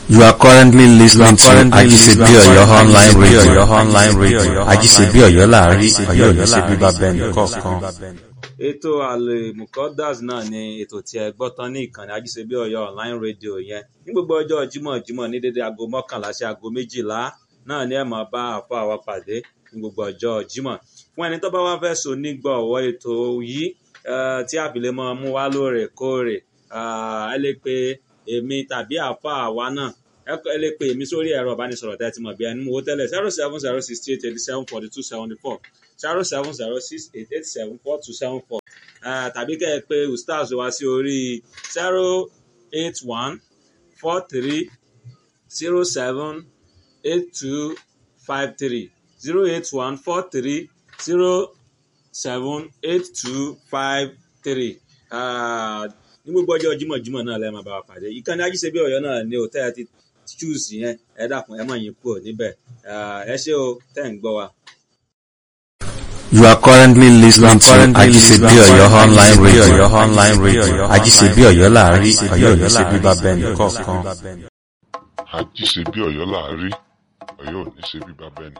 You are currently listening to currently Ajisebi listening to Oyo online Ajisebi radio. Oyo online radio. Ajisebi Oyo láàrin Ajisebi Ọ̀yọ́ Ọ̀yọ́ ní ṣe bíbá láàrin, bẹ́ẹ̀ Ọ̀yọ́ ní ṣe nìkọ̀ọ̀kan. bíbá bẹ́ẹ̀ ètò àlèmùkọ́dàs náà ni ètò tí ẹ gbọ́ tán ní ìkànnì ajíṣebí ọ̀yọ́ online radio yẹn ní gbogbo ọjọ́ jímọ̀ jímọ̀ ní dédé aago mọ́kànlá sí aago méjìlá náà ni ẹ máa bá àfọ àwa pàdé ní gbogbo ọjọ́ jímọ̀ fún ẹni tó bá wá fẹ́ so nígbọ̀wọ́ ètò yìí eh, tí àbílẹ̀ máa mú wá lóòrèkóòrè ah, ẹ lè pe èmi tàbí àfọ àwa náà ẹ kọ- ẹ lè pe èmi sórí ẹ̀rọ ìbánisọ̀rọ̀ tẹ́ ẹ ti mọ̀ bí ẹni mú owó tẹ́lẹ̀ zero seven zero sixty eight eighty seven forty two seventy four zero seven zero six eight eight seven four two seven four Ah, tàbí kẹ́ ẹ pé ustaz wá sí orí zero eight one four three zero seven eight two five three zero eight one four three zero seven eight two five three ní gbogbo ọjọ́ jímọ̀jímọ̀ náà lẹ́ẹ̀ máa bá wa pàdé ìkànnì ajíṣebí ọ̀yọ́ náà ni ò tẹ́ ẹ ti choose yẹn ẹ dákun ẹ má yín kúrò níbẹ̀ Ah, ẹ ṣé o tẹ́ ẹ̀ ń gbọ́ wa. You are currently listening to currently Ajisebi listening to Oyo online Ajisebi radio. Oyo online radio. Ajisebi Oyo láàrin Ajisebi Ọ̀yọ́ ní Ọ̀yọ́ ṣe bíbá láàrin, bẹ́ẹ̀ Ọ̀yọ́ ní ṣe nìkọ̀ọ̀kan. bíbá bẹ́ẹ̀ àjíṣe bí ọ̀yọ́ láàárí ọ̀yọ́ ò ní ṣe bí bàbá ẹni